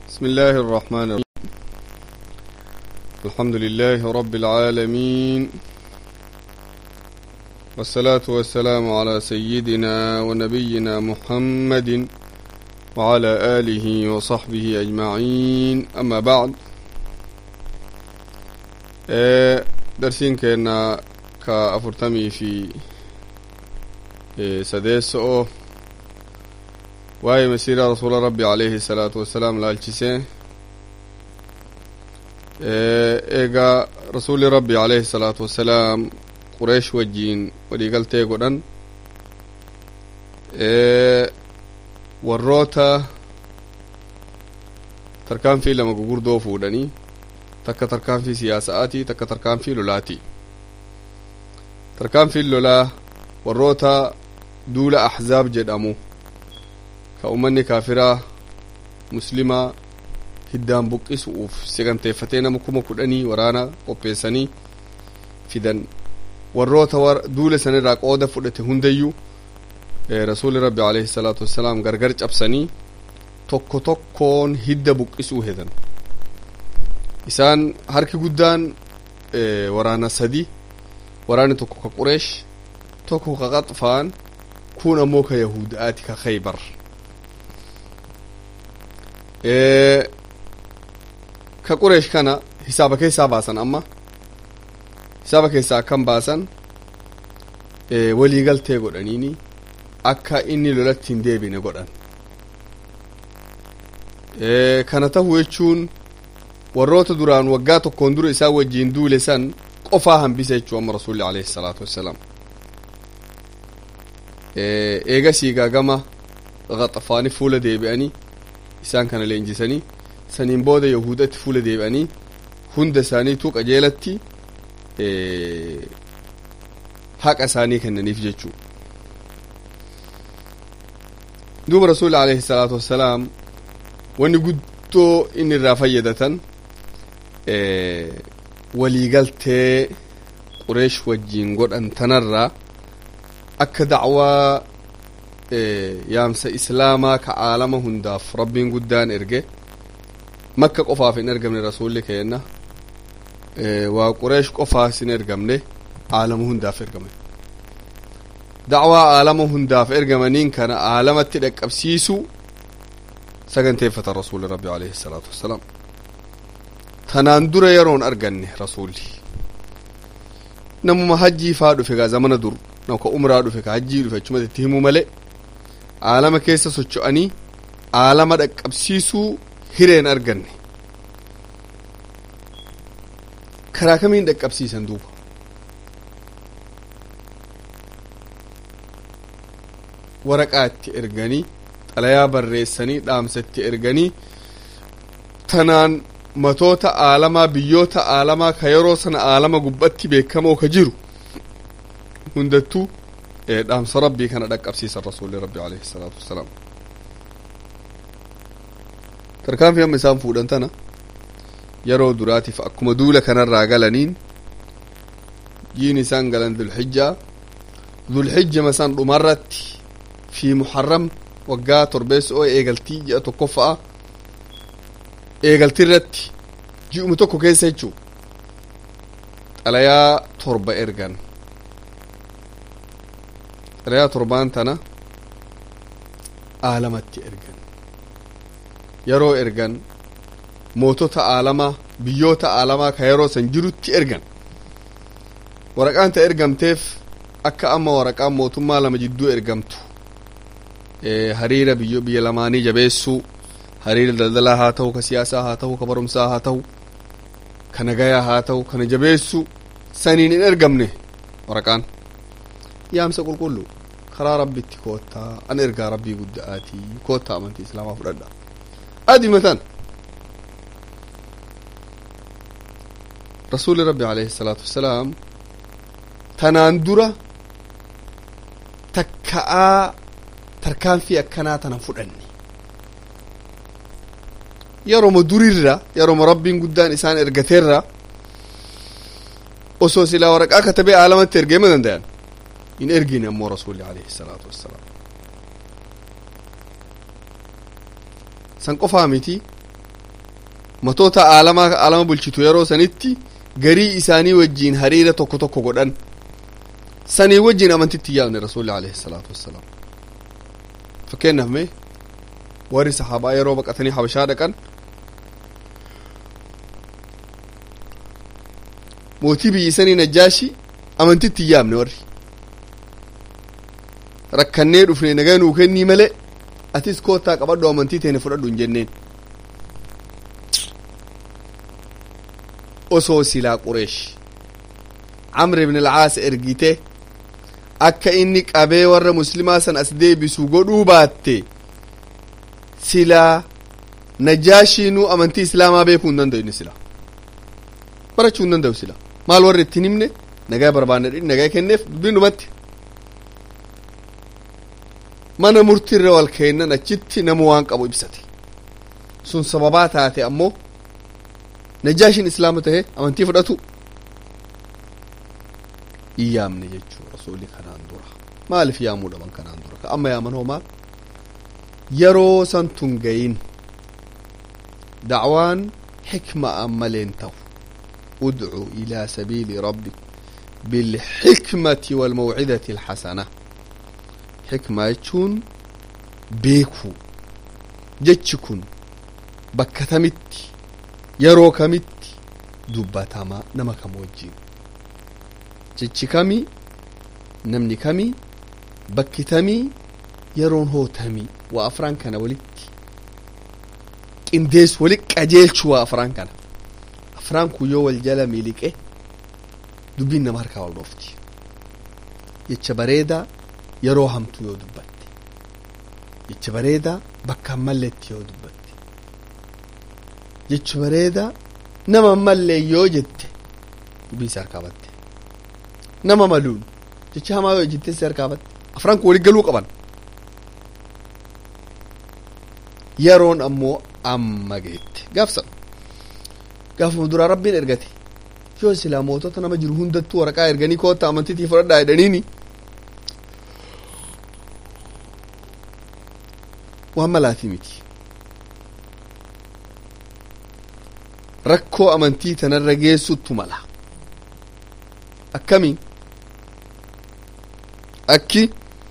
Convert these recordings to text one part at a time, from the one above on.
بسم الله الرحمن الرحيم الحمد لله رب العالمين والصلاة والسلام على سيدنا ونبينا محمد وعلى آله وصحبه أجمعين أما بعد آه، درسين كنا كأفرتمي في آه، سديسو waa'ee masiiraa rasuula rabbi alayhi salaatu wassalaam laalchisee eegaa rasuuli rabbi alayhi salaatu wassalaam qureesh wajjiin waliigaltee godhan warroota tarkaanfii lama gugurdoo fuudhanii takka tarkaanfii siyaasa'aatii takka tarkaanfii lolaati tarkaanfiin lolaa warroota duula ahzaab jedhamu ka ummanni kaafiraa muslimaa hiddaan buqqisuuf saganteeffatee nama kuma kudhanii waraana qopheessanii fidan warroota duula sanirraa qooda fudhate hundayyuu rasuuli rabbi alayhi salaatu wassalaam gargar cabsanii tokko tokkoon hidda buqqisuu hedan isaan harki guddaan waraana sadi waraanni tokko ka qureesh tokko ka qaxfaan kun ammoo ka yahudaati ka khaybar ka qureesh kana hisaaba keessaa baasan amma hisaaba keessaa akkan baasan waliigaltee godhaniini akka inni lolatti hin deebine godhan kana ta'u jechuun warroota duraan waggaa tokkoon dura isaa wajjiin duule san qofaa hambise jechuu amma rasuulli alayhi salaatu wassalaam eegasii gaagama qaxafaani fuula deebi'anii isaan kana leenjisanii saniin booda yahudatti fuula deebi'anii hunda isaaniitu qajeelatti haqa isaanii kennaniif jechuu duuba rasuuli alayhi salaatu wassalaam wanni guddoo inni irraa fayyadatan waliigaltee qureesh wajjiin godhan tanarraa akka dacwaa yaamsa islaamaa ka aalama hundaaf rabbiin guddaan erge makka qofaaf hin ergamne rasuulli keenna waa qureesh qofaas hin ergamne aalama hundaaf ergame dacwaa aalama hundaaf ergamaniin kana aalamatti dhaqqabsiisu saganteeffata rasuuli rabbi alayhi salaatu wassalaam tanaan dura yeroon arganne rasuulli namuma hajjii faa dhufe gaa zamana dur nama ka umraa dhufe ka hajjii dhufe achumatti itti himu malee aalama keessa socho'anii aalama dhaqqabsiisuu hireen arganne karaa kamiin dhaqqabsiisan duuba waraqaa itti erganii xalayaa barreessanii dhaamsa itti erganii tanaan matoota aalamaa biyyoota aalamaa ka yeroo sana aalama gubbatti beekamoo ka jiru hundattuu dhaamsa rabbii kana dhaqqabsiisan rasuulli rabbi alayhi salaatu wassalaam tarkaanfii amma isaan fuudhan tana yeroo duraatiif akkuma duula kanarraa galaniin jiin isaan galan dulxijjaa dulxijja masaan dhumarratti fi muharram waggaa torbeessi oo eegaltii ji'a tokkoffa'a eegaltii irratti ji'uma tokko keessa jechuu xalayaa torba ergan xalayaa torbaan tana aalamatti ergan yeroo ergan mootota aalamaa biyyoota aalamaa ka yeroo san jirutti ergan waraqaan ta ergamteef akka amma waraqaan mootummaa lama jidduu ergamtu hariira biyyo biyya lamaanii jabeessuu hariira daldalaa haa ta'u ka siyaasaa haa ta'u ka barumsaa haa ta'u ka nagayaa haa ta'u kana jabeessuu saniin hin ergamne waraqaan yaamsa qulqullu karaa rabbitti koottaa an ergaa rabbii gudda'aatii koottaa amantii islaamaa fudhadha adimatan rasuuli rabbi alayhi salaatu wassalaam tanaan dura takka'aa tarkaanfii akkanaa tana fudhanne yeroma durirra yeroma rabbiin guddaan isaan ergateerra osoo silaa waraqaa katabee aalamatti ergeema dandayan hin ergine ammoo rasuuli alayhi salaatu wassalaam san qofaa miti matoota aalamaa aalama bulchitu yeroo sanitti garii isaanii wajjiin hariira tokko tokko godhan sanii wajjiin amantitti yaabne rasuulli alayhi salaatu wassalaam fakkeenyaaf mee warri sahaabaa yeroo baqatanii habashaa dhaqan mootii biyyi sanii najjaashi amantitti yaabne warri rakkannee dhufne nagaa nuu kennii malee atis koottaa qabadhu amantii teene fudhadhu hin jenneen osoo silaa qureesh camr ibn alcaas ergite akka inni qabee warra muslimaa san as deebisu godhuu baatte silaa najaashiinuu amantii islaamaa beekuu hin danda'u inni silaa barachuu hin danda'u silaa maal warri ittiin himne nagaa barbaanne nagaa kenneef dubbiin dhumatti mana murtiirra wal kennan achitti nama waan qabu ibsate sun sababaa taate ammoo najaashiin islaama tahe amantii fudhatu hin yaamne jechuu rasuulli kanaan dura maaliif yaamuu dhaban kanaan dura ka amma yaaman hoo maal yeroo san tun gayin dacwaan xikma an maleen ta'u udcu ilaa sabiili rabbik bilxikmati walmawcidati alxasana xikma jechuun beekuu jechi kun bakka tamitti yeroo kamitti dubbatama nama kam wajjiin jechi kamii namni kamii bakki tamii yeroon hootamii waa afraan kana walitti qindeessu walit qajeelchu waa afraan kana afraan kun yoo wal jala miliqe dubbiin nama harkaa wal dhoofti jecha bareedaa yeroo hamtu yoo dubbatte jecha bareedaa bakka malletti yoo dubbatte jecha bareedaa nama mallee yoo jette dubbiin si harkaa batte nama maluun jecha hamaa yoo jettee si harkaa batte afraan kun walit galuu qaban yeroon ammoo amma geette gaafsan gaafuma duraa rabbiin ergate yoo silaa mootota nama jiru hundattuu waraqaa erganii kootta amantiitii fudhadhaa jedhaniini waan malaatii miti rakkoo amantii tanarra geessuttu mala akkamiin akki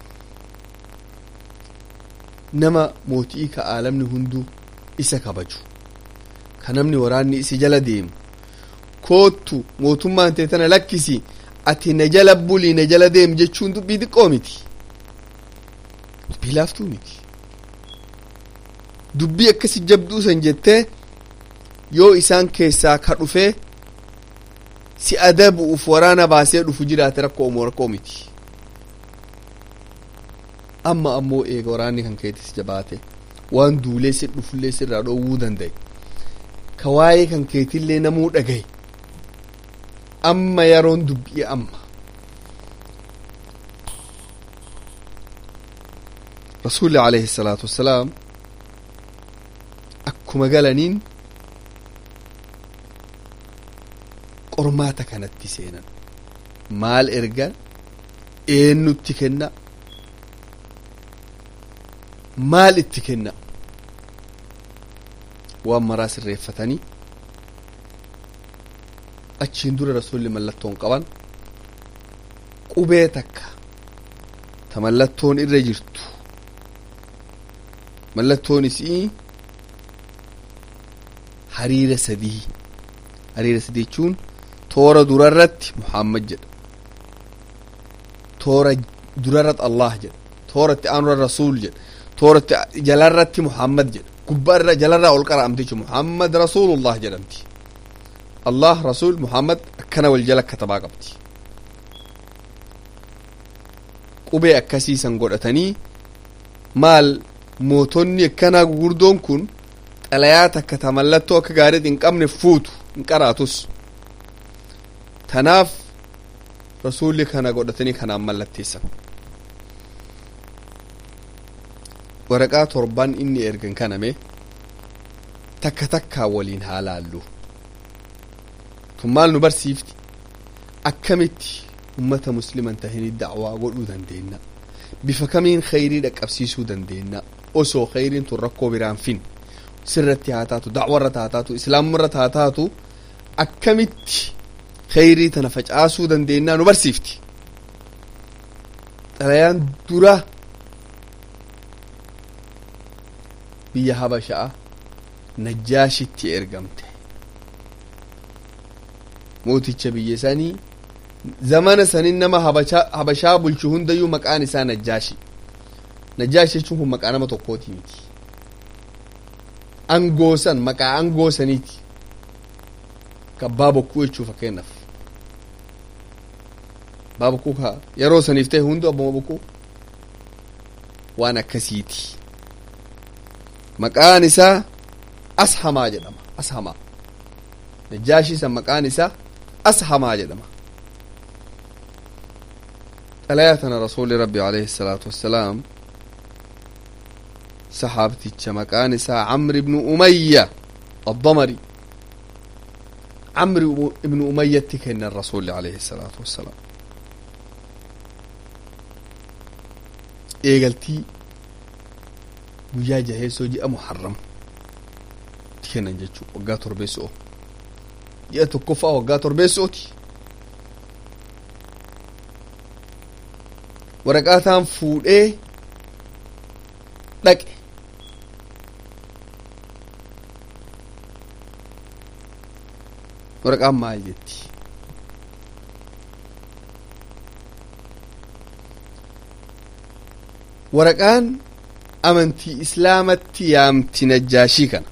nama mootii ka aalamni hunduu isa kabaju ka namni waraanni isi jala deemu koottu mootummaan tee tana lakkisi ati na jala bulii na jala deem jechuun dubbii xiqqoo miti dubbii laaftuu miti dubbii akkasi jabduu san jettee yoo isaan keessaa ka dhufee si adabu'uuf waraana baasee dhufu jiraate rakkoo omoo rakkoo miti amma ammoo eega waraanni kan keetis jabaate waan duulee si dhufullee sirraa dhoowwuu danda'e ka waa'ee kan keetillee namuu dhagaye amma yeroon dubbii amma rasuulli alayhi salaatu wassalaam akkuma galaniin qormaata kanatti seenan maal ergan eennutti kenna maal itti kenna waan maraa sirreeffatanii achiin dura rasulli mallattoon qaban qubee takka ta mallattoon irra jirtu mallattoon isii hariira sadii hariira sadii jechuun toora durarratti muhammad jedha toora durarratti allah jedha tooratti aanura rasuul jedha tooratti jalarratti muhammad jedha gubbaarra jalarraa ol qara'amti jechuun muhammad rasuulullah jedhamti allah rasuul muhammad akkana wal jala katabaa qabdi qubee akkasiisan godhatanii maal mootonni akkanaa gugurdoon kun xalayaa takka ta mallattoo akka gaariitti hin qabne fuutu hin qaraatus tanaaf rasuulli kana godhatanii kanaan mallatteessan waraqaa torban inni ergan kaname takka takkaa waliin haa laallu tun maal nu barsiifti akkamitti ummata musliman tahini dacwaa godhuu dandeenya bifa kamiin khayrii dhaqqabsiisuu dandeenya osoo khayriin tun rakkoo biraan fin sirratti haa taatu dacwarratti haa taatu islaamarratti haa taatu akkamitti kheyrii tana facaasuu dandeennaa nu barsiifti xalayaan dura biyya habasha'a najjaashitti ergamte mooticha biyya sanii zamana sanin nama habashaa bulchu hundayyuu maqaan isaa najjaashi najjaashi jechuun kun maqaa nama tokkooti miti angoosan maqaa angoosaniiti kabbaa bokkuu jechuu fakkeenyaaf abbaa bokkuu ka yeroo saniif ta'e hundu abbuma bokkuu waan akkasiiti maqaan isaa ashamaa jedhama ashamaa najjaashii san maqaan isaa ashamaa jedhama xalayaa tana rasuuli rabbi alayhi salaatu wassalaam saxaabticha maqaan isaa camri ibnu umayya addamari camri ibnu umayyatti kennan rasuuli alayhi salaatu wassalaam eegaltii guyyaa jaheessoo ji'a muharram itti kennan jechuu waggaa torbeessoo ji'a tokkoffaa waggaa torbeessooti waraqaataan fuudhee dhaqe waraqaan maal jetti waraqaan amantii islaamatti yaamti najjaashii kana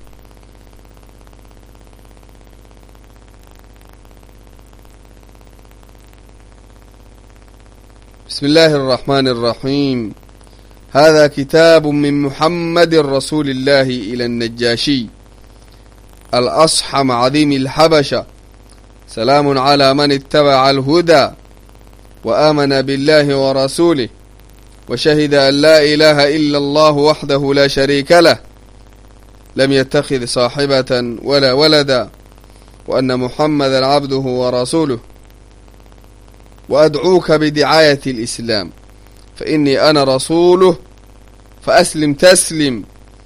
بسم الله الرحمن الرحيم هذا كتاب من محمد رسول الله إلى النجاشي الأصحم عظيم الحبشة سلام على من اتبع الهدى وآمن بالله ورسوله وشهد أن لا إله إلا الله وحده لا شريك له لم يتخذ صاحبة ولا ولدا وأن محمدا عبده ورسوله وأدعوك بدعاية الإسلام فإني أنا رسوله فأسلم تسلم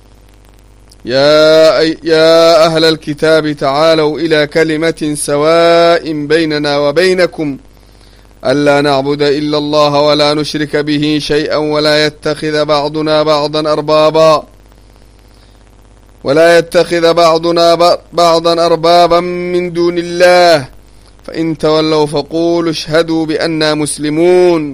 يا, يا أهل الكتاب تعالوا إلى كلمة سواء بيننا وبينكم ألا نعبد إلا الله ولا نشرك به شيئا ولا يتخذ بعضنا بعضا أربابا ولا يتخذ بعضنا بعضا أربابا من دون الله فإن تولوا فقولوا اشهدوا بأننا مسلمون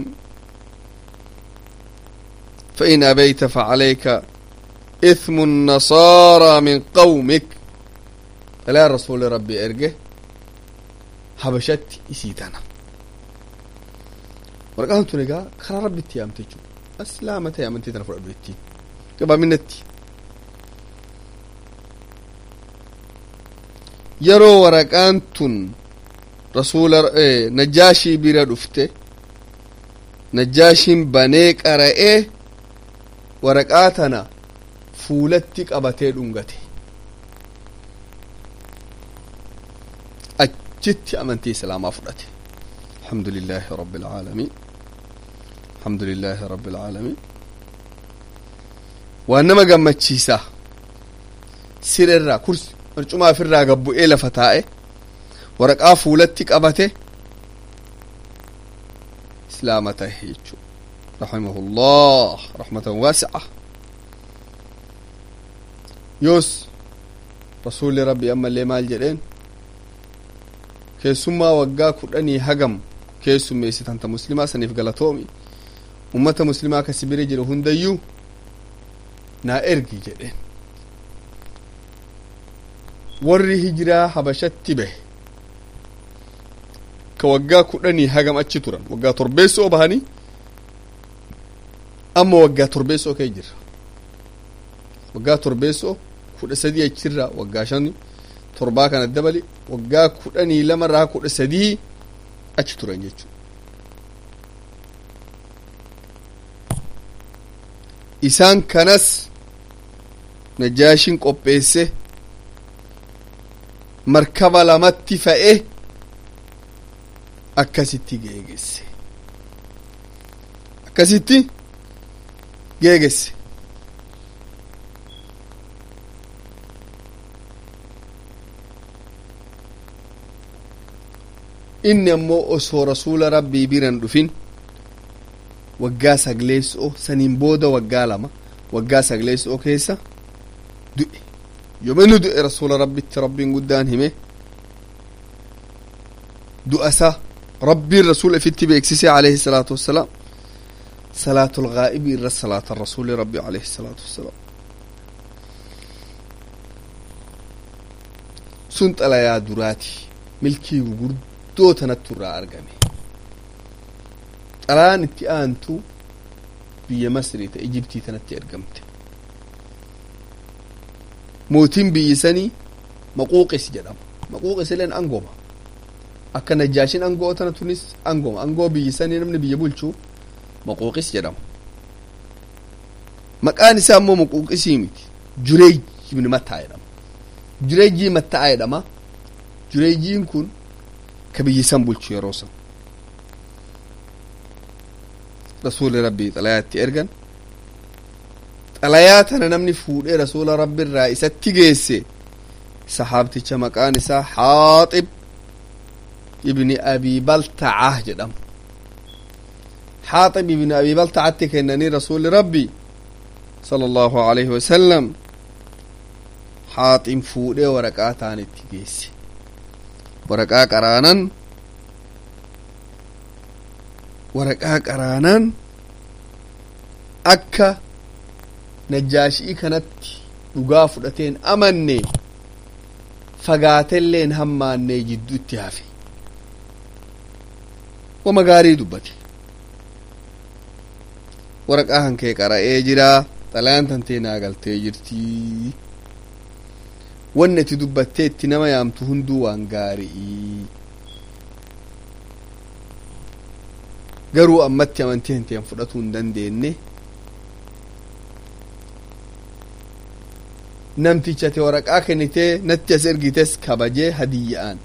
فإن أبيت فعليك إثم النصارى من قومك لا رسول ربي أرجه حبشت إسيتنا waraqaan tun egaa karaa rabbitti yaamte jechuudha islaama ta'e amantii tana fudhadhu jettiin gabaaminatti yeroo waraqaan tun rasuula najjaashii bira dhufte najjaashiin banee qara'ee waraqaa tana fuulatti qabatee dhungate achitti amantii islaamaa fudhate الحمد لله رب العالمين الحمد لله رب العالمين وانما قمتشيسا سير الرا كرسي مرجوما في الرا قبو إيه لفتائه ورقا فولتك أبته إسلامته هيتشو رحمه الله رحمة واسعة يوس رسول ربي أما اللي مال جرين keessummaa waggaa kudhanii hagam keessummeessitanta muslimaa saniif galatoomi ummata muslimaa ka sibira jiru hundayyuu naa ergi jedheen warri hijiraa habashatti bahe ka waggaa kudhanii hagam achi turan waggaa torbeessoo bahanii amma waggaa torbeessoo kee jirra waggaa torbeessoo kudha sadii achirra waggaa shani torbaa kana dabali waggaa kudhanii lamarraa kudha sadii achi turan jechuudha. isaan kanas najaashiin qopheesse markaba lamatti fe'e akkasitti geegesse akkasitti geegesse inni ammoo osoo rasuula rabbii biran dhufin waggaa sagleessoo saniin booda waggaa lama waggaa sagleessoo keessa du'e yoominu du'e rasuula rabbitti rabbiin guddaan hime du'asa rabbiin rasuula ifitti beeksise alayhi salaatu wassalaam salaatul gaa'ibii irra salaata rasuuli rabbi alayhi salaatu wassalaam sun xalayaa duraati milkii gurguddoo tanattu irraa argame xalayaan itti aantu biyya masrii ta ijibtii tanatti ergamte mootiin biyyi sanii maquuqis jedhama maquuqis ileen angoma akka najjaashin angoo tana tunis angoma angoo biyyi sanii namni biyya bulchu maquuqis jedhama maqaan isaa ammoo maquuqisii miti jureej ibni mattaa jedhama jureejii mattaa jedhama jureejiin kun ka biyyi san bulchu yeroo san rasuuli rabbii xalayaatti ergan xalayaa tana namni fuudhee rasuula rabbi irraa isatti geesse sahaabticha maqaan isaa haaxib ibni abii baltacah jedhama haaxib ibni abii baltacatti kennanii rasuuli rabbi sala allahu alayhi wasalam haaxib fuudhee waraqaa taan itti geesse waraqaa qaraanan waraqaa qaraanan akka najjaashii kanatti dhugaa fudhateen amanne fagaatelleen hammaannee jidduutti hafe wama gaarii dubbate waraqaa hankee qara'ee jira xalayaan tantee naa galtee jirtii wanni ati dubbattee itti nama yaamtu hunduu waan gaarii garuu ammatti amantii hanteen fudhatuu hin dandeenye namticha ati waraqaa kennitee natti as ergites kabajee hadiyya'aan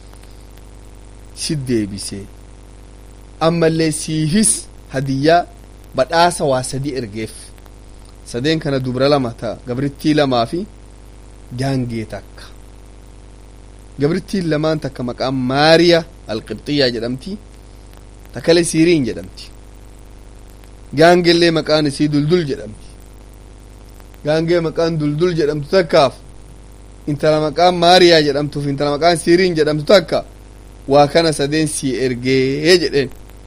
si deebisee ammallee siifis hadiyyaa badhaasa waa sadii ergeef sadeen kana dubra lama ta gabrittii lamaa fi gaangee takka gabrittiin lamaan takka maqaan maariya alqibxiyyaa jedhamti takkale siiriin jedhamti gaangeellee maqaan isii duldul jedhamti gaangee maqaan duldul jedhamtu takkaaf intala maqaan maariyaa jedhamtuuf intala maqaan siiriin jedhamtu takka waa kana sadeen sii ergee jedheen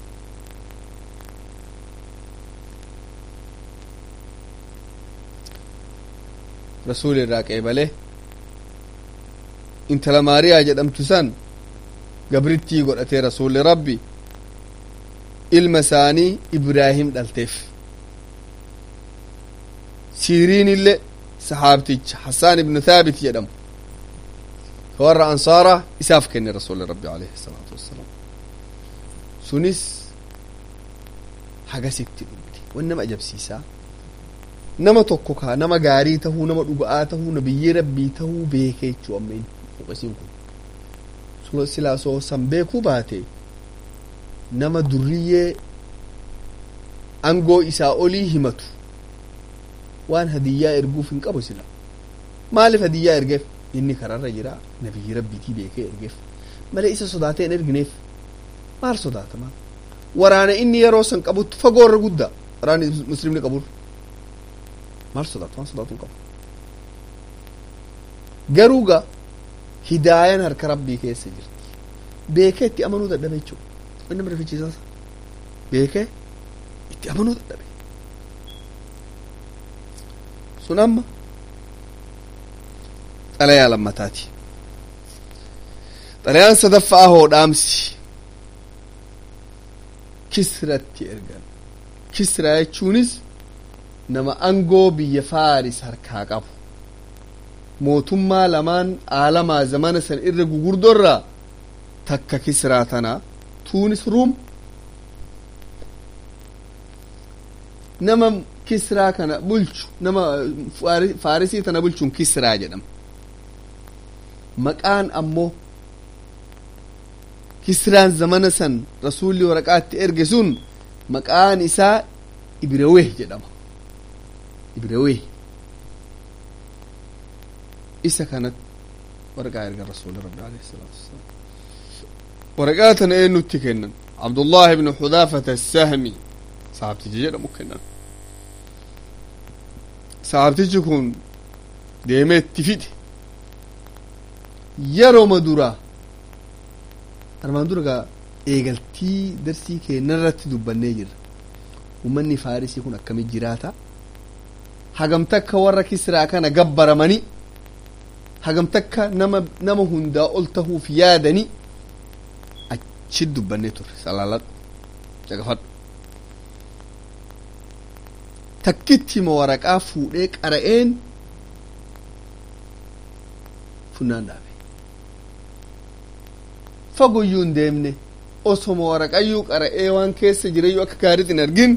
rasuuli irraa qeebalee intala maariyaa jedhamtu san gabrittii godhatee rasuulli rabbi ilma isaanii ibraahim dhalteef siiriin illee sahaabticha hassaan ibnu thaabit jedhamu ka warra ansaara isaaf kenne rasuulli rabbi alayhi salaatu wassalaam sunis hagasitti dhumte wan nama ajabsiisaa nama tokko ka nama gaarii tahuu nama dhuga'aa tahuu nabiyyii rabbii tahuu beekee jechuu ammeen muqasiin kun silaa soo san beekuu baate nama durriyyee angoo isaa olii himatu waan hadiyyaa erguuf hin qabu sila maaliif hadiyyaa ergeef inni kararra jira nabiyyi rabbiitii beekee ergeef malee isa sodaatee hin ergineef maal sodaatama waraana inni yeroo san qabutti fagoorra guddaa waraanni muslimni qaburra maal sodaatu waan sodaatu hin qabu garuu ga hidaayan harka rabbii keessa jirti beekee itti amanuu dadhabe jechuudha wanni nama rifichiisaas beekee itti amanuu dadhabe sun amma xalayaa lammataati xalayaan sadaffaa hoodhaamsi kisratti ergan kisraa jechuunis nama angoo biyya faaris harkaa qabu mootummaa lamaan aalamaa zamana san irra gugurdorraa takka kisraa tana tuunis ruum nama kisraa kana bulchu nama faarisii tana bulchuun kisraa jedhama maqaan ammoo kisraan zamana san rasuulli waraqaatti erge sun maqaan isaa ibraweh jedhama ibraweh isa kanat waraqaa erga rasuuli rabbi alayhi salaatu wassalaam waraqaa tana eenyutti kennan abdullaahi ibnu xudaafata assahmi sahabticha jedhamu kennan sahabtichi kun deemee itti fide yerooma dura armaan dura gaa eegaltii darsii keenyarratti dubbannee jirra ummanni faarisii kun akkamit jiraata hagamtakka warra kisraa kana gabbaramanii hagamtakka nama nama hundaa ol tahuuf yaadanii achi dubbannee turre salaaladhu caqafadhu takkitti ma waraqaa fuudhee qara'een funnaan dhaabe fagoyyuu hin deemne osoma waraqayyuu qara'ee waan keessa jirayyuu akka gaariitti hin argin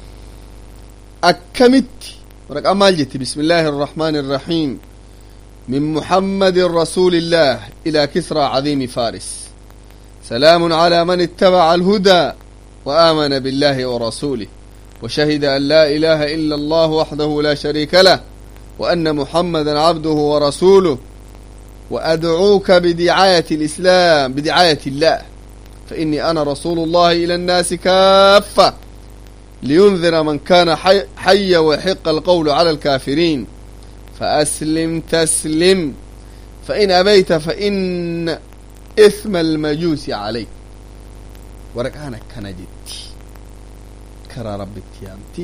akkamitti waraqaa maal jetti bismillaahi irrahmaani irrahiim من محمد رسول الله إلى كسرى عظيم فارس سلام على من اتبع الهدى وآمن بالله ورسوله وشهد أن لا إله إلا الله وحده لا شريك له وأن محمدا عبده ورسوله وأدعوك بدعاية الإسلام بدعاية الله فإني أنا رسول الله إلى الناس كافة لينذر من كان حي, حي ويحق القول على الكافرين فأسلم تسلم فإن أبيت فإن إثم المجوس عليك ورقانا كان جدي كرا رب التيامتي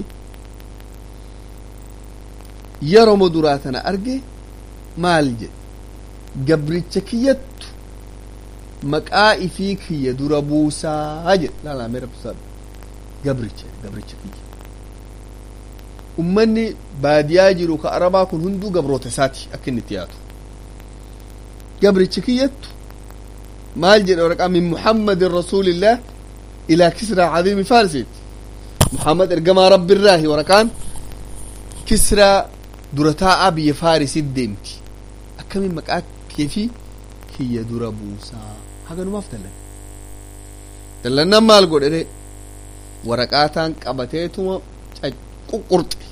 يرى مدراتنا أرجي مال جد gabricha kiyyattu maqaa ifii kiyya dura buusaa jedhe laalaa mee rabbisaa gabricha gabricha kiyya ummanni baadiyaa jiru ka arabaa kun hunduu gabroota isaati akka inni itti yaadu gabricha kiyyattu maal jedhe waraqaa min muhammadin rasuulillah ilaa kisraa cadiimi faarisiiti muhammad ergamaa rabbirraahi waraqaan kisraa dura taa'aa biyya faarisit deemti akkamiin maqaa kee fi kiyya dura buusaa haganumaaf dallan dallannan maal godhe waraqaataan qabateetuma quqqurxe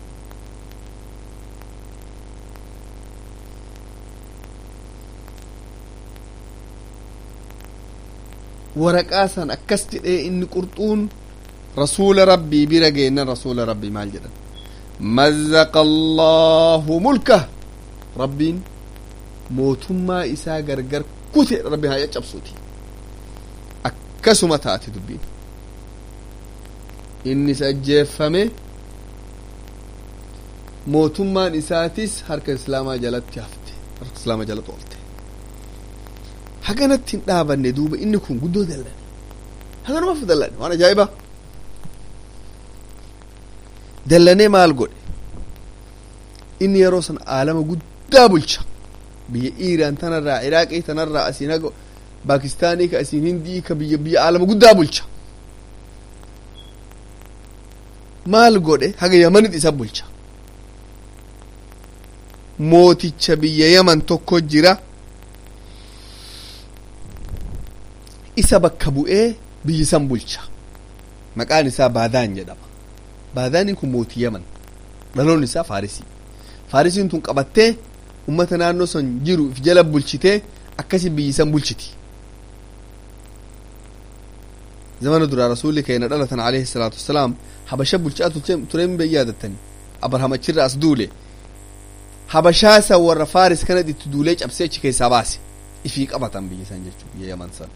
waraqaa san akkas jedhee inni qurxuun rasuula rabbii bira geennan rasuula rabbii maal jedhan mazzaqa allaahu mulkah rabbiin mootummaa isaa gargar kute rabbi haa caccabsuuti akkasuma taate dubbiin innis ajjeeffame mootummaan isaatis harka islaamaa jalatti hafte harka islaamaa jalatti oolte haganatti hin dhaabanne duuba inni kun guddoo dallane haganumaaf dallane waan ajaa'iba dallanee maal godhe inni yeroo san aalama guddaa bulcha biyya iiraan tanarraa iraaqii tanarraa asiin haga paakistaanii ka asiin hindii ka biyya biyya aalama guddaa bulcha maal godhe haga yamanit isa bulcha mooticha biyya yaman tokko jira isa bakka bu'ee biyyi san bulcha maqaan isaa baadaan jedhama baadaaniin kun mootii yaman dhaloon isaa faarisii faarisiin tun qabattee ummata naannoo san jiru if jala bulchitee akkasi biyyi san bulchiti zamana duraa rasuulli keenya dhalatan alayhi salaatu wasalaam habasha bulchaa tureen bai yaadattani abraham achirra as duule habashaa san warra faaris kanat itti duulee cabsee achi keessaa baase ifii qabatan biyya san jechuu biyya yaman san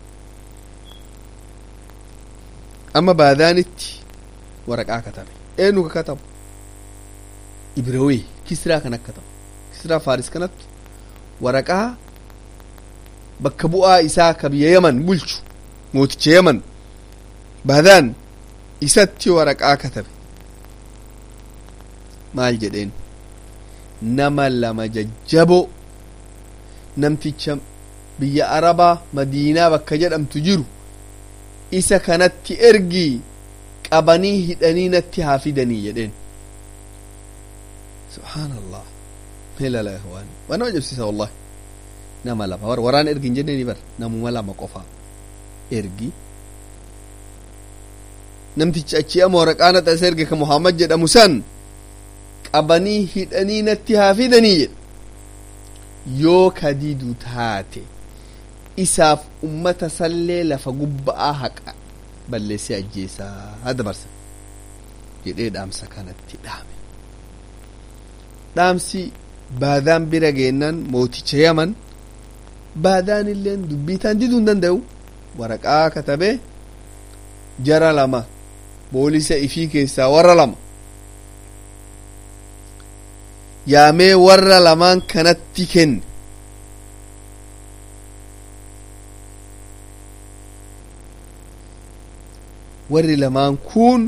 amma baadaanitti waraqaa katabe eenyu ka katabu ibrawee kisraa kan akka ta'u kisraa faaris kanatti waraqaa bakka bu'aa isaa ka biyya yaman bulchu mooticha yaman baadaan isatti waraqaa katabe maal jedheen nama lama jajjaboo namticha biyya arabaa madiinaa bakka jedhamtu jiru isa kanatti ergii qabanii hidhanii natti haa fidanii jedheen subhaan allah melala ihwaani waan nama jabsiisa wallahi nama lama war waraan ergi hin jenneeni bar namuma lama qofa ergi namtichi achi ama waraqaa naxas erge ka muhammad jedhamu san qabanii hidhanii natti haa fidanii jedhe yoo kadidu taate isaaf ummata sallee lafa gubba'aa haqa balleessee ajjeesaa haa dabarsa jedhee dhaamsa kanatti dhaame dhaamsi baadaan bira geennan mooticha yaman baadaan illeen dubbiitaan diduu hin danda'u waraqaa katabee jara lama boolisa ifii keessaa warra lama yaamee warra lamaan kanatti kenne warri lamaan kun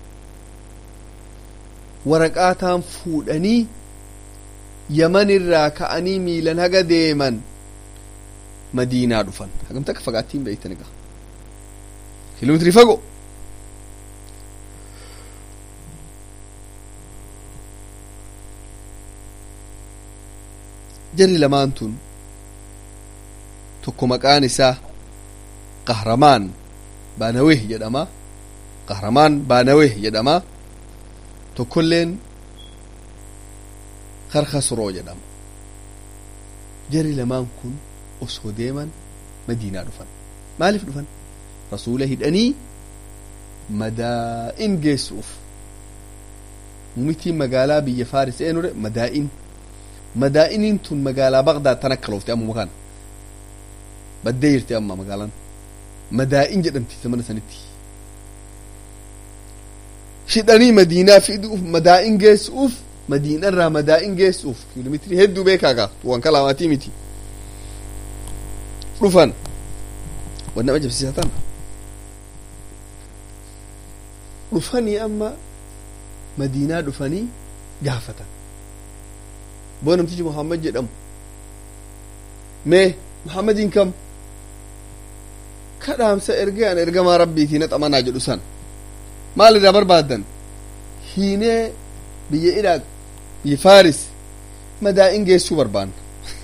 waraqaataan fuudhanii yaman irraa ka'anii miilan haga deeman madiinaa dhufan hagam takka fagaattiin beeytan egaa kiiloometiri fagoo jarri lamaan tun tokko maqaan isaa qahramaan baanaweh jedhama qahramaan baanaweh jedhama tokkolleen karkasroo jedhama jarri lamaan kun osoo deeman madiinaa dhufan maaliif dhufan rasuula hidhanii madaa'in geessuuf mumitiin magaalaa biyya faaris eenure madaa'in madaa'iniin tun magaalaa bagdaad tan akka loofte ammuma kana baddee jirti amma magaalaan madaa'in jedhamti zamana sanitti hidhanii madiinaa fiduuf madaa'in geessuuf madiinarraa madaa'in geessuuf kiiloomeetirii hedduu beekaa gaa waan kalaamaatii miti dhufan wan nama jabsiisa tana dhufanii amma madiinaa dhufanii gaafatan boo namtichi muhammad jedhamu mee muhammadiin kam kadhaamsa ergee an ergamaa rabbiitii na xamanaa jedhu san maal irraa barbaaddan hiinee biyya iraaq biyya faaris madaa'in geessuu barbaanna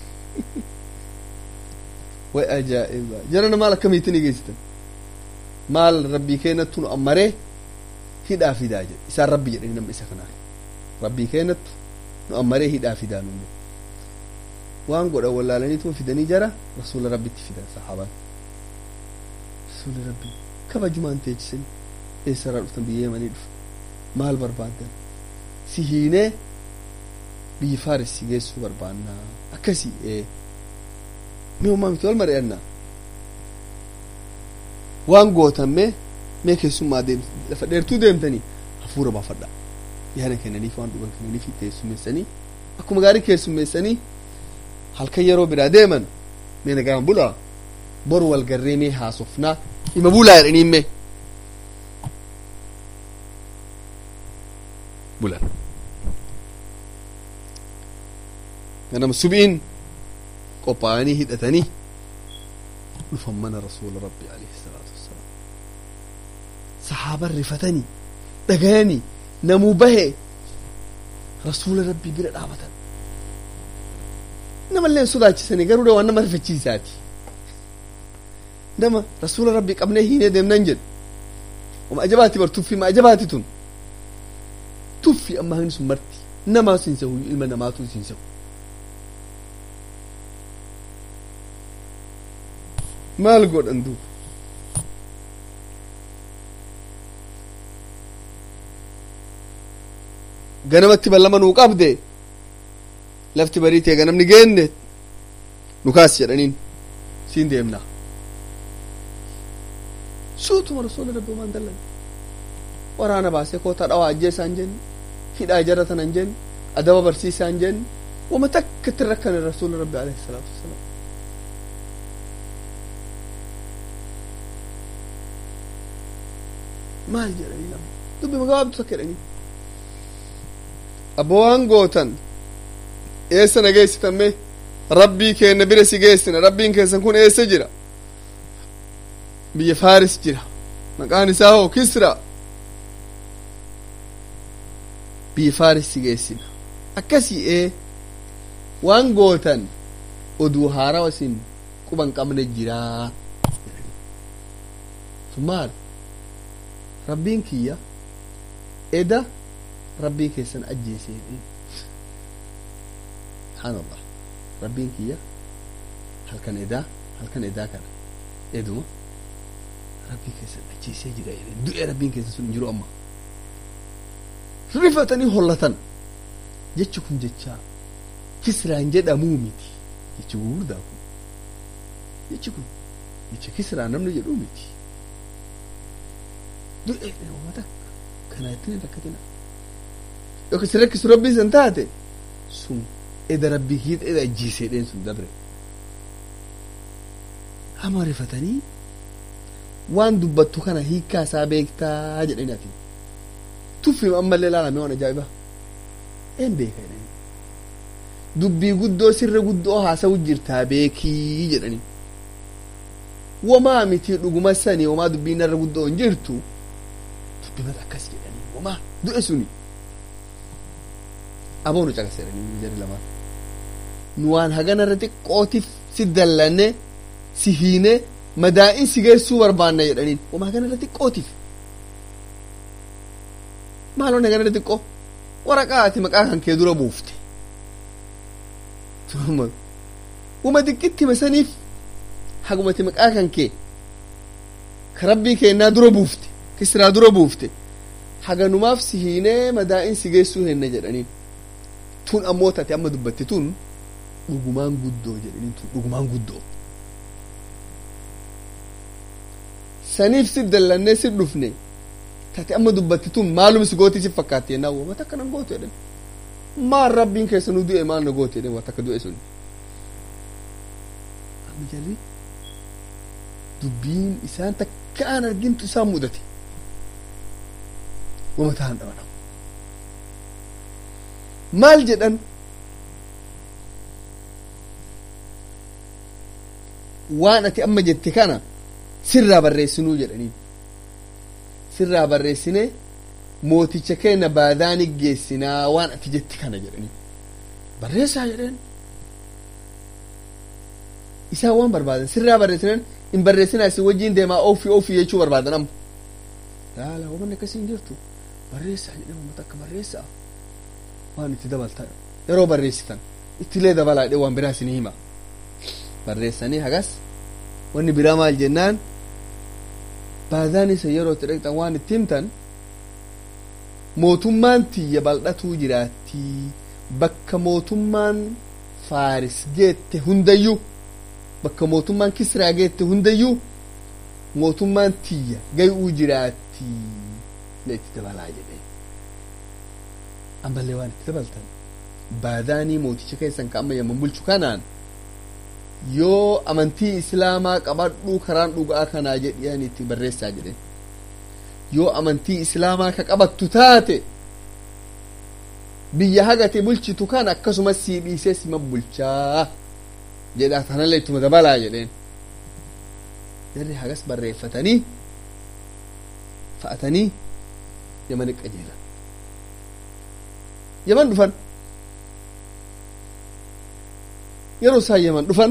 way ajaa'iba jarana maal akkamiitin geessitan maal rabbii keenyattu nu ammaree hidhaa fidaa jedhe isaan rabbi jedhanii nama isa kanaa rabbii keenyattu nu ammaree hidhaa fidaa nunne waan godhan wallaalaniituma fidanii jara rasuula rabbitti fidan sahaabaan rasuula rabbii kabajumaan teechisanii eessarraa dhuftan biyya yamanii dhufu maal barbaaddan si hiinee biyyi faaris si geessuu barbaannaa akkasii ee mee ummaa miti wal mari'annaa waan gootan mee mee keessummaa deemte lafa dheertuu deemtanii hafuura baafadha yaada kennaniif waan dhugan kennaniif teessummeessanii akkuma gaarii keessummeessanii halkan yeroo biraa deeman mee nagaan bulaa boru wal garree mee haasofnaa hima bulaa jedhanii mee bulan ganama subiin qophaa'anii hidhatanii dhufan mana rasuula rabbi alayhi salaatu wassalaam sahaaban rifatanii dhagayanii namuu bahe rasuula rabbii bira dhaabatan namallee sodaachisanii garuu waan nama rifachiisaati nama rasuula rabbii qabnee hiinee deemnan jedhu oma ajabaati bar tuffii ma ajabaati tun tuffi amma hin sun marti namaa siin sehu ilma namaatu siin sehu maal godhan duuba ganamatti ballama nuu qabde lafti barii ta'e ganamni geenne nu kaas jedhaniin siin deemna suutuma rasuula rabbi maan dallan waraana baasee koota dhawaa ajjeesaan jenni hidhaa jara tanan jenni adaba barsiisaan jenni wama takka itti rakkane rasuula rabbi alayhi salaatu wasalaam maal jedhanii lama dubbi magabaabdu takka jedhanii abbo waan gootan eessa na geessitan mee rabbii keenna bira si geessina rabbiin keessan kun eessa jira biyya faaris jira maqaan isaa hoo kisra biyya faaris si geessina akkasii ee waan gootan oduu haarawa isin quban qabne jiraa maal rabbiin kiyya eda rabbii keessan ajjeese subhaanallah rabbiin kiyya halkan edaa halkan edaa kana eduma rabbii keessan achiisee jira jedheen du'ee rabbiin keessan sun hin jiru amma rifatanii hollatan jechi kun jecha kisraan jedhamuu miti jechi gurguddaa kun jechi kun jecha kisraan namni jedhuu miti du'ee uummata kana ittiin rakkatina yookiin si rakkisu rabbii san taate sun eda rabbii hiita eda ajjiisee dheen sun dabre hama rifatanii waan dubbattu kana hiikkaa isaa beektaa jedhanii ati tuffim ammallee laalame waan ajaa'iba een beeka jedhanii dubbii guddoo sirra guddoo haasa'u jirtaa beekii jedhanii wamaa miti dhuguma sani wamaa dubbiin irra guddoo hin jirtu dubbimata akkas jedhanii wamaa du'e suni aboonu caqase jedhanii jari lamaan nu waan hagana irra xiqqootiif si dallanne si hiine madaa'in si geessuu barbaanna jedhaniin wamaa hagana irra xiqqootiif maaloon hagana irra xiqqoo waraqaa ati maqaa kan kee dura buufte wama xiqqitti masaniif hagumati maqaa kan kee ka rabbii keennaa dura buufte kisraa dura buufte haganumaaf si hiinee madaa'in si geessuu henna jedhaniin tun ammoo taate amma dubbatti tun dhugumaan guddoo jedhaniin tun dhugumaan guddoo saniif si dallannee si dhufne taate amma dubbatti tun maalum si gooti si fakkaatti yennaa wama takka nan gootu jedhan maal rabbiin keessa nu du'e maal na gootu jedhan waa takka du'e sun amma jalli dubbiin isaan takka aan argintu isaan mudate wama ta'an dhaban maal jedhan waan ati amma jette kana sirraa barreessinuu jedhaniin sirraa barreessine mooticha keenya baadaani geessinaa waan ati jette kana jedhanii barreessaa jedheen isaan waan barbaadan sirraa barreessinan hin barreessinaa isin wajjiin deemaa oofii oofii jechuu barbaadan amma laala wamanni akkasii hin jirtu barreessaa jedheen uummata akka barreessaa waan itti dabaltan yeroo barreessitan ittilee dabalaa jedhee waan biraa isinii hima barreessanii hagas wanni biraa maal jennaan baadaan isa yeroo itti dhaqxan waan itti himtan mootummaan tiyya bal'atuu jiraatti bakka mootummaan faaris geette hundayyuu bakka mootummaan kisraa geette hundayyuu mootummaan tiyya gay'uu jiraatti la itti dabalaa jedhee ammallee waan itti dabaltan baadaanii mooticha keessan ka amma yamman bulchu kanaan yoo amantii islaamaa qabadhuu karaan dhugaa kanaa jedhiyan itti barreessaa jedhen yoo amantii islaamaa ka qabattu taate biyya hagate bulchitu kan akkasumas sii dhiisee sima bulchaa jedha tanallee ittuma dabalaa jedheen jarri hagas barreeffatanii fa'atanii yamani qajeelan yaman dhufan yeroo isaan yaman dhufan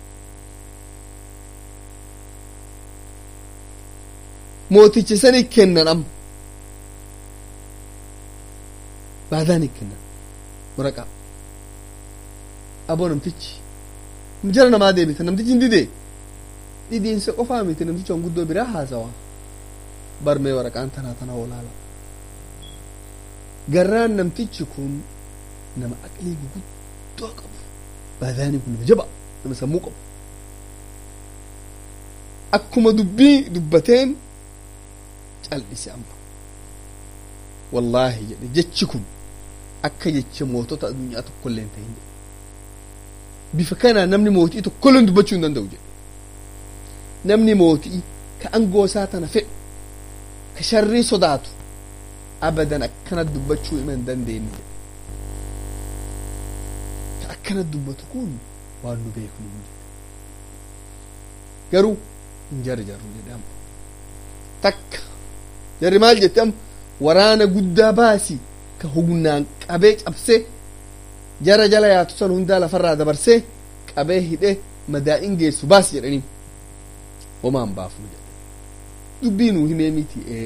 mooticha sani kennan amma baadaani kennan waraqaa aboo namtichi jara namaa deebita namtichi hin didee dhidiinsa qofaa miti namtichi waan guddoo biraa haasawa barmee waraqaan tanaa tana olaala garraan namtichi kun nama aqlii guguddoo qabu baadaanii kun nama jaba nama sammuu qabu akkuma dubbii dubbateen cal'ise amma wallaahi jedhe jechi kun akka jecha mootota addunyaa tokkollee hin ta'in bifa kanaan namni mootii tokkollee dubbachuu hin danda'u jedhe namni mootii ka angoo isaa tana fedhu ka sharrii sodaatu abadan akkana dubbachuu hima hin dandeenye jedhe ka akkana dubbatu kun waan nu beeknu garuu hin jarri jarru jedhe amma takka jarri maal jette amma waraana guddaa baasi ka humnaan qabee cabsee jara jala yaatu san hundaa lafarraa dabarsee qabee hidhee madaa'in geessu baas jedhaniin homaan baafnu jedhe dubbii nuu himee miti ee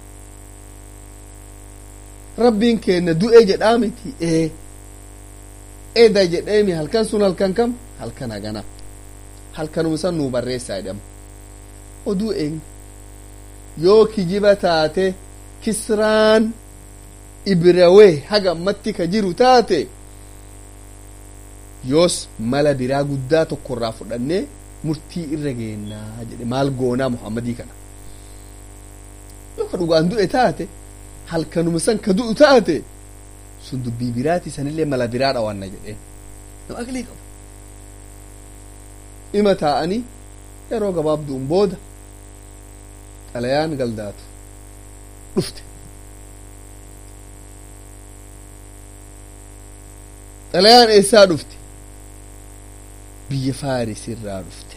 rabbiin keenna du'e jedhaa miti ee eda jedheemi halkan sun halkan kam halkan hagana halkanuma san nuu barreessaa jedhama oduu eenyu yoo kijiba taate kisraan ibrawee haga ammatti ka jiru taate yoos mala biraa guddaa tokko irraa fudhannee murtii irra geennaa jedhe maal goonaa muhammadii kana yoo ka dhugaan du'e taate halkanuma san ka du'u taate sun dubbii biraati sanillee mala biraa dhawanna jedheen nama aqlii qabu ima taa'anii yeroo gabaabduun booda xalayaan galdaatu dhufte xalayaan eessaa dhufte biyya faaris irraa dhufte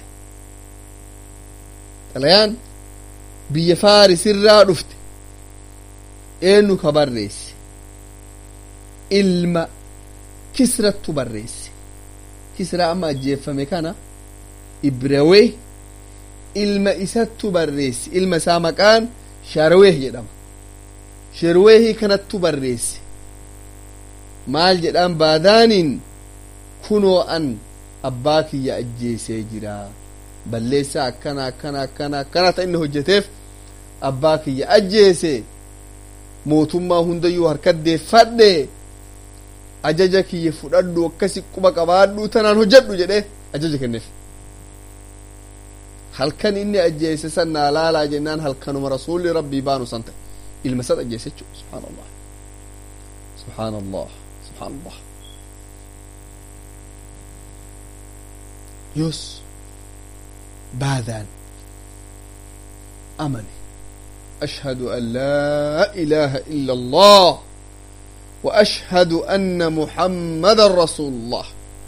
xalayaan biyya faaris irraa dhufte eenyu ka barreesse ilma kisrattu barreesse kisraa amma ajjeeffame kana ibrawee ilma isattu barreesse ilma isaa maqaan sharweeh jedhama sharweehii kanattu barreesse maal jedhaan baadaaniin kunoo an abbaa kiyya ajjeesee jira balleessaa akkana akkana akkana akkana ta inni hojjeteef abbaa kiyya ajjeese mootummaa hundayyuu harkaddeeffadhe ajaja kiyya fudhadhu akkasi quba qabaadhu tanaan hojjedhu jedhe ajaja kenneef halkan inni ajjeese san naa laalaa jennaan halkanuma rasuulli rabbii baanu san ta'e ilma sad ajjeese jechuu subhaan allah subhaan allah subhaan allah yoos baadaan amane أشهد أن لا إله إلا الله وأشهد أن محمد رسول الله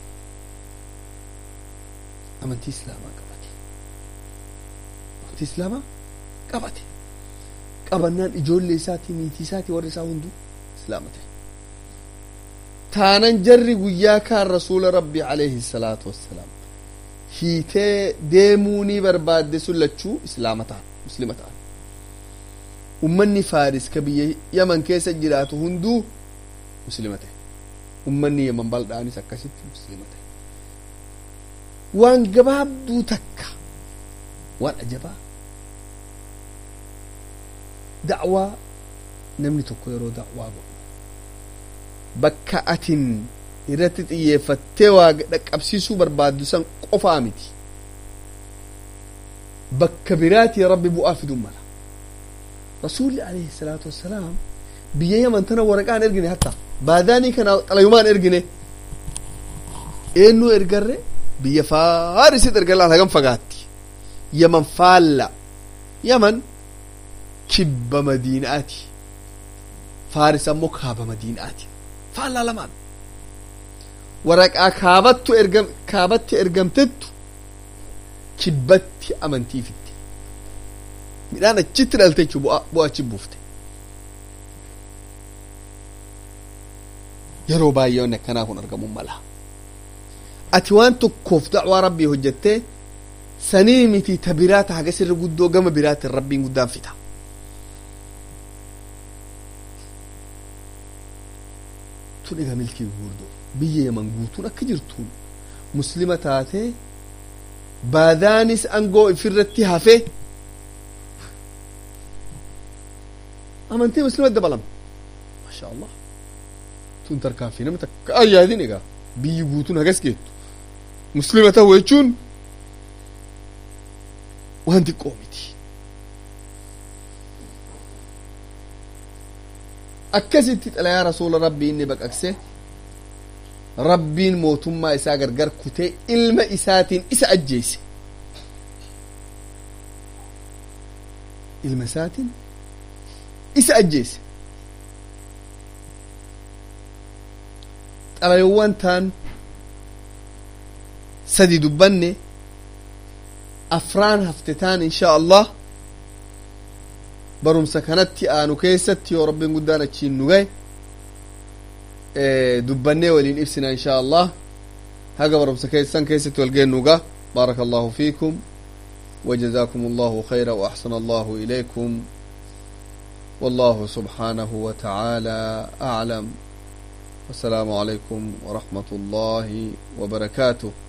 أمنتي إسلاما قبتي أمنتي إسلاما قبتي qabannaan ijoollee isaatii niitii isaatii warri isaa hunduu islaama ta'e taanan jarri guyyaa kaan rasuula rabbii alayhi salaatu wassalaam hiitee deemuunii barbaadde sun lachuu islaama ta'an muslima ta'an ummanni faaris ka biyya yaman keessa jiraatu hunduu muslima ta'e ummanni yaman bal'aanis akkasitti muslima ta'e waan gabaabduu takka waan ajabaa da'waa namni tokko yeroo da'waa godhu bakka atin irratti xiyyeeffattee waa dhaqqabsiisuu barbaaddu san qofaa miti bakka biraatii rabbi bu'aa fiduu mala rasuulli alayhi salaatu wassalaam biyya yaman tana waraqaan ergine hatta baadaanii kana xalayumaan ergine eenyuu ergarre biyya faarisit erga laal hagam fagaatti yaman faalla yaman kibba madiinaati faaris ammoo kaaba madiinaati faallaa lamaan waraqaa kaabattu ergam kaabatti ergamtettu kibbatti amantii fitte midhaan achitti dhalte jechuu bu'aa achi buufte yeroo baay'ee wanni akkanaa kun argamuu mala ati waan tokkoof da'waa rabbii hojjettee sanii miti ta biraata haga sirri guddoo gama biraatiin rabbiin guddaan fita tun egaa milkii gurguddoo biyya yaman guutuun akka jirtuun muslima taatee baadaanis angoo ifirratti hafe amantii muslima dabalame maasha allah tun tarkaanfii nama takka ayyaadin egaa biyyi guutuun hagas geettu muslima ta'u jechuun waan xiqqoo miti akkasitti xalayaa rasuula rabbii inni baqaqse rabbiin mootummaa isaa gargar kutee ilma isaatiin isa ajjeese ilma isaatiin isa ajjeese xalayowwan taan sadi dubbanne afraan hafte taan insha allah barumsa kanatti aanu keessatti yoo rabbiin guddaan achiin nu gahe dubbannee waliin ibsina insha allah haga barumsa keessan keessatti wal geennuga بارك الله فيكم وجزاكم الله خيرا وأحسن الله إليكم والله سبحانه وتعالى أعلم والسلام عليكم ورحمة الله وبركاته